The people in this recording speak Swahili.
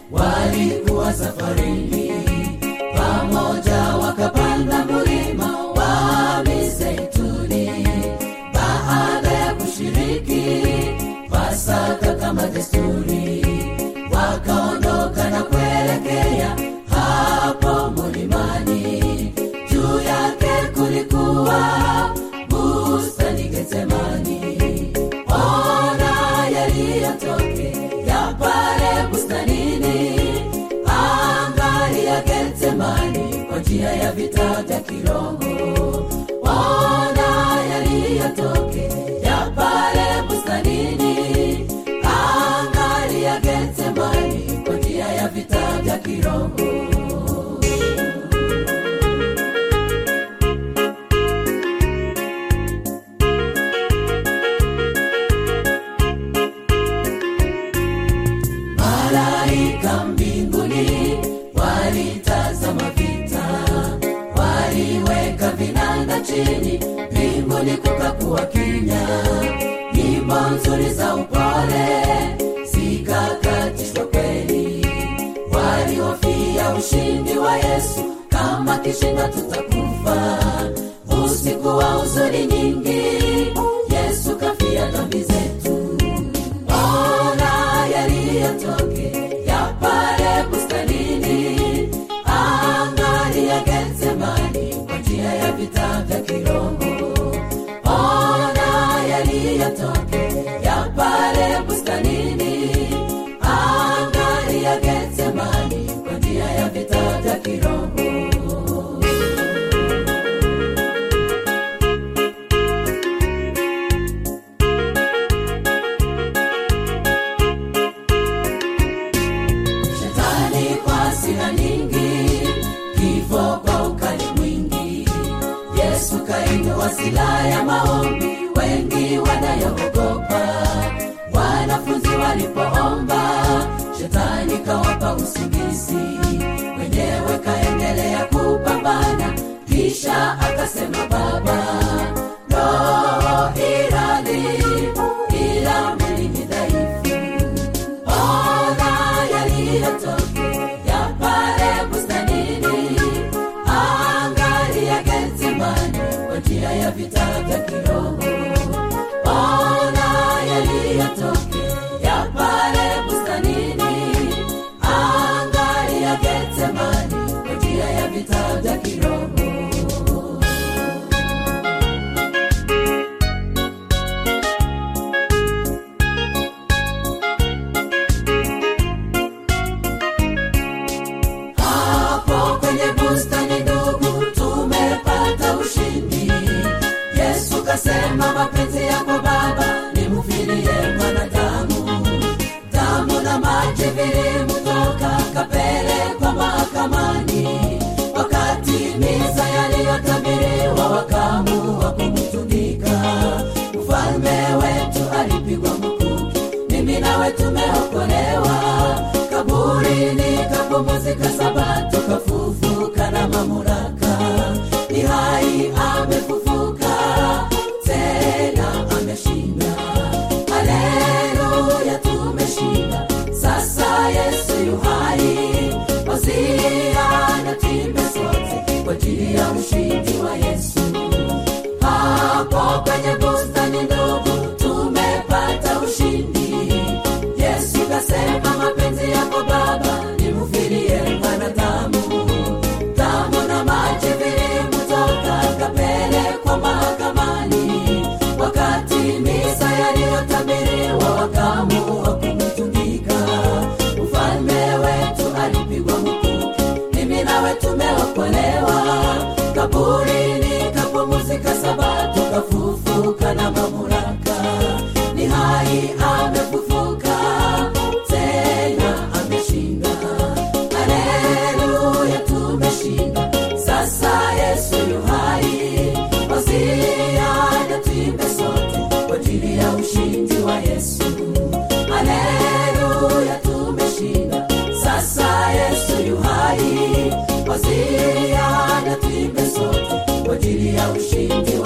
walikuwa safarini pamoja wakapanda mlima wa mizeituni baada ya kushiriki pasaka kama desturi wakaondoka na kuelekea hapo mlimani juu yake kulikuwa bustani getsemani ona yaliyotokea pale bustanini angalia getsemani kwa njia ya vita vya kiroho ona yaliyotokea pale bustanini angalia getsemani kwa njia ya vita vya kiroho malaika mbinguni walitazama vita waliweka vinanda chini mbinguni kukakuwa kimya nyimbo nzuri za upole zikakatishwa kweli walihofia ushindi wa yesu kama kishinda tutakufa usiku wa huzuni nyingi yesu kafia dhambi zetu ona yaliyotokea pale bustanini angalia getsemani kwa njia ya vita vya kiroho ona yaliyotokea pale bustanini angalia getsemani kwa njia ya vita vya kiroho shetani kwa sina nyingi kifo kwa ukali mwingi yesu kainua silaha ya maombi wengi wanayoogopa wanafunzi walipoomba shetani kawapa usingizi mwenyewe kaendelea kupambana kisha akasema baba roho iradi ila mwili ni dhaifu ona yaliyotokea pale bustanini angalia getsemani kwa njia ya vita vya kiroho ona yaliyotokea pale bustanini angalia getsemani kwa njia ya vita vya kiroho hapo kwenye bustani ndugu tumepata ushindi yesu kasema mapenzi yako baba nimfilie mwanadamu damu na maji vilimtoka kapelekwa mahakamani wakatimiza yaliyotabiriwa wakaamua kumtundika mfalme wetu alipigwa mkuki mimi nawe tumeokolewa kaburini kapumuzika sabato kafufuka na mamlaka ni hai amefufuka tena ameshinda haleluya tumeshinda sasa yesu yuhai wasiana timbe sote kwa ajili ya ushindi wa yesu hapo kwenye bustani ndugu tumepata ushindi yesu kasema mapenzi yako baba nimfirie mwanadamu damu na maji vilimtoka kapelekwa mahakamani wakatimiza yaliyotabiriwa wakaamua kumtundika mfalme wetu alipigwa mkuki mimi nawe tumeokolewa kaburini kapumuzika sabato kafufuka na mamlaka ni hai amefufuka tena ameshinda haleluya tumeshinda sasa yesu yuhai wasiana tuimbe sote kwa ajili ya ushindi wa yesu haleluya tumeshinda sasa yesu yuhai wasiana tuimbe sote kwa ajili ya ushindi